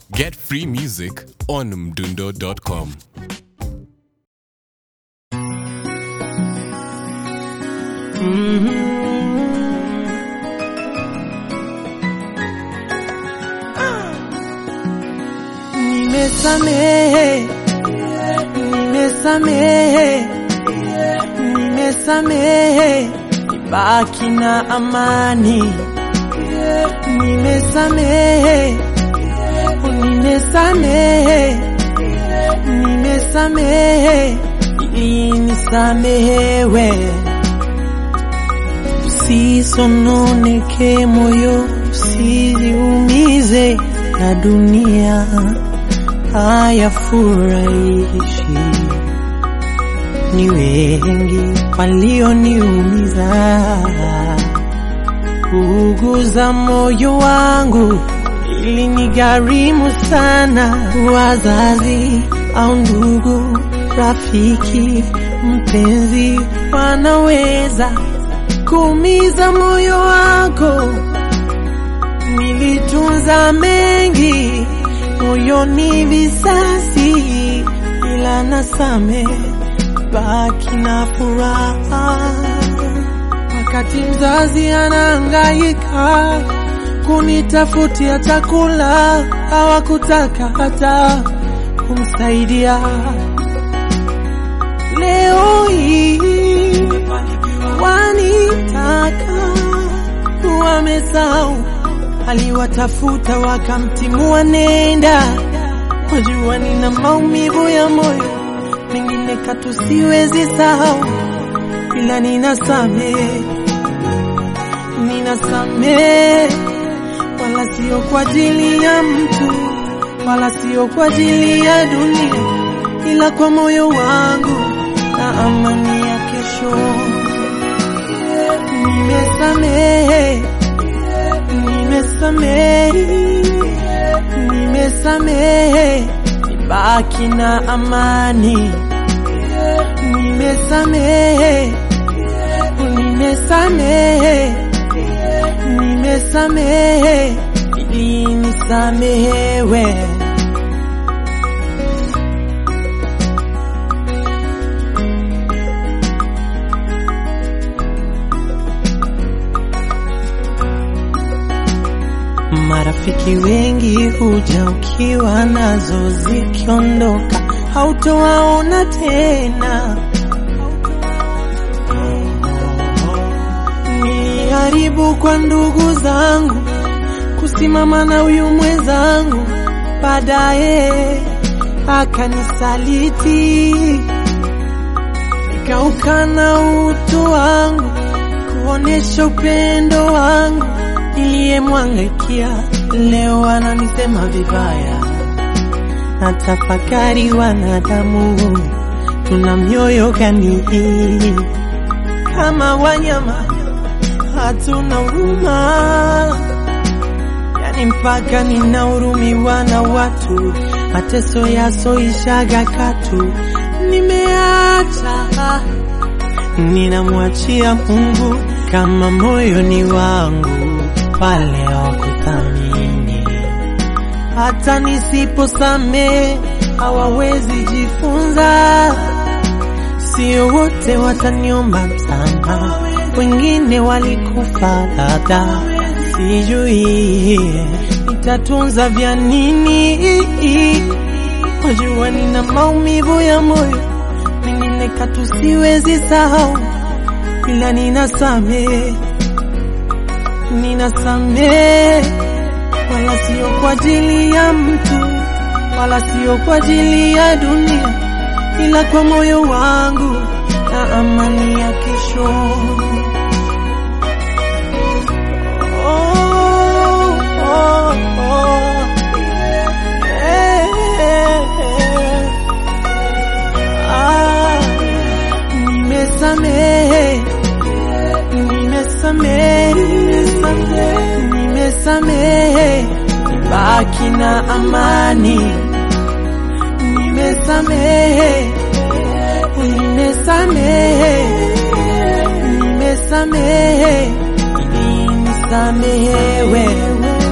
Get free music on mdundo.com. Nimesamehe, nimesamehe, nimesamehe, baki na amani. Nimesamehe, nimesamehe, nimesamehe, ili nisamehewe. Usisononeke moyo, usijiumize na dunia hayafurahishi. Ni wengi walioniumiza, kuuguza moyo wangu ili nigharimu sana. Wazazi au ndugu, rafiki, mpenzi wanaweza kuumiza moyo wako. Nilitunza mengi moyoni visasi, ila nasame baki na furaha. Wakati mzazi anahangaika kunitafutia chakula, hawakutaka hata kumsaidia. Leo hii wanitaka, wamesahau aliwatafuta wakamtimua, nenda wajua, nina maumivu ya moyo mengine katu siwezi sahau, ila ninasamehe, ninasamehe, wala sio kwa ajili ya mtu, wala sio kwa ajili ya dunia, ila kwa moyo wangu na amani ya kesho. Nimesamehe, nimesamehe, nimesamehe, nibaki na amani. Nimesamehe, nimesamehe, nimesamehe, ili nisamehewe. Marafiki wengi huja ukiwa nazo, zikiondoka hautowaona tena. Niliharibu kwa ndugu zangu kusimama na huyu mwenzangu, baadaye akanisaliti, nikaukana utu wangu kuonesha upendo wangu niliyemwangaikia leo ananisema vibaya. Na tafakari, wanadamu tuna mioyo gani hii? Kama wanyama hatuna huruma, yani mpaka ninahurumiwa na watu, mateso yasoishaga katu. Nimeacha, ninamwachia Mungu kama moyoni wangu wale wakuthamini. Hata nisiposamehe hawawezi jifunza, sio wote wataniomba msamaha, wengine walikufa labda, sijui nitatunza vya nini. Wajua nina maumivu ya moyo, mengine katu siwezi sahau, ila ninasamehe ninasamehe, wala sio kwa ajili ya mtu, wala sio kwa ajili ya dunia, ila kwa moyo wangu na amani ya kesho. Oh, oh, oh. Eh, eh, eh. Ah, nimesamehe nimesamehe, nimesamehe, baki na amani. Nimesamehe, nimesamehe, nimesamehe, ili nisamehewe.